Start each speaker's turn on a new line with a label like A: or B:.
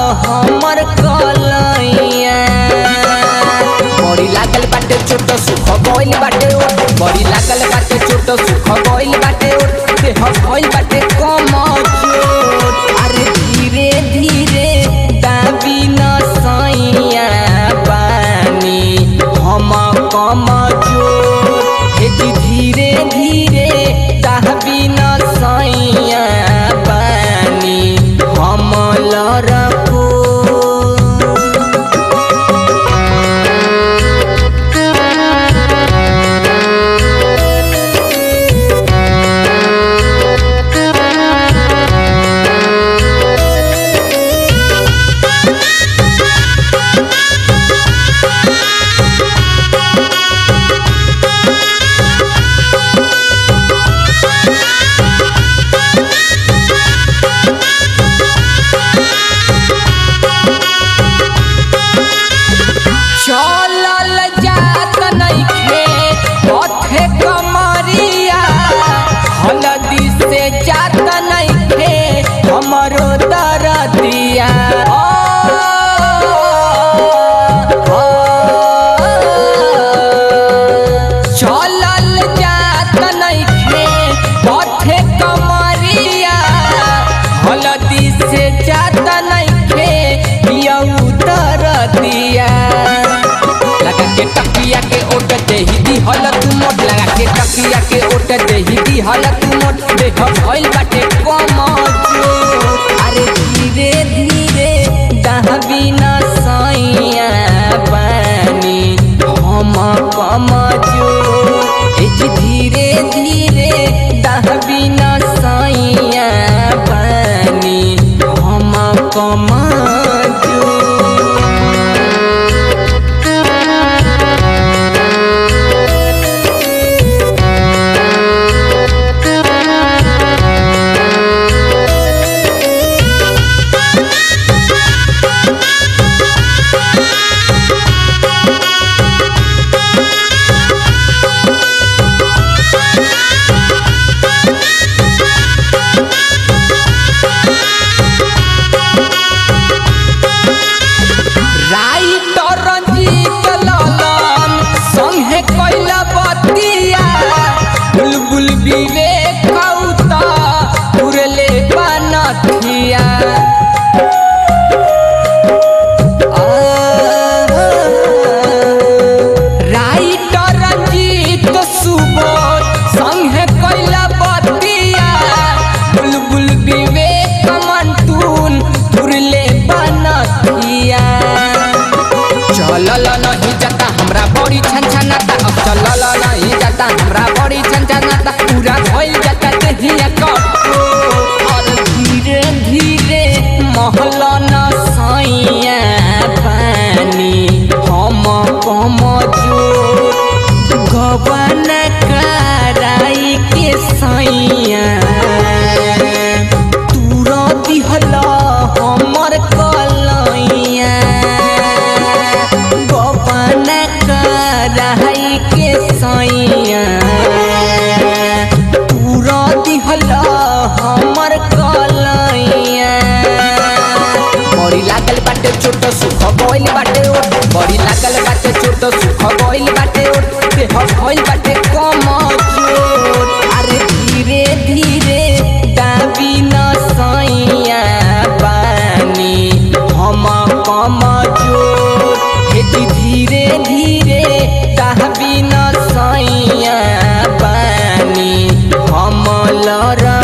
A: हमर कलैया बड़ी लागल बाटे छोट सुख गइल बाटे ओ बड़ी लागल बाटे छोट सुख गइल बाटे ओ देह गइल बाटे कमजोर अरे धीरे धीरे दाबी न सैया पानी हम कमजोर हे जी धीरे धीरे दाबी न सैया पानी हम लड़को चलल जात नइखे पथे कमरिया हलदी से जात नइखे हमरो दरदिया चलल जात नइखे पथे कमरिया हलदी से जात नइखे यऊ दरदिया लगा के टकिया के ओट देही दी हल तू मोट लगा के टकिया के ओट देही दी हल तू मोट देह भइल बाटे कमजोर अरे धीरे धीरे दहबी न सैया पानी हम कमजोर ए जी धीरे धीरे दहबी न सैया पानी हम कमजोर राइटर रंजीत ललन संगे कैला बतिया बुलबुल विवेक कौता उड़ले बनथिया राइटर रंजीत सुबोध संगे कैला बतिया बुलबुल विवेक मंटून उड़ले बनथिया चलल नहीं जाता हमरा बड़ी छनछनाता अब चलल नहीं जाता हमरा बड़ी छनछनाता पूरा भइल जाता देहिया कटो और धीरे धीरे महल न सैया पानी हम कम जोर गबन कराई के सैया तूर दिहल हमर कलैया गोपन कराई के सैया तूर दिहल हमर कलैया बड़ी लागल बाटे छोट सुख गइल बाटे ओ बड़ी लागल बाटे छोट सुख गइल बाटे ओ देह भइल बाटे कमजोर अरे धीरे धीरे दाबी न सैया पानी हम कमजोर हे जी धीरे धीरे दाबी न सैया पानी हम लड़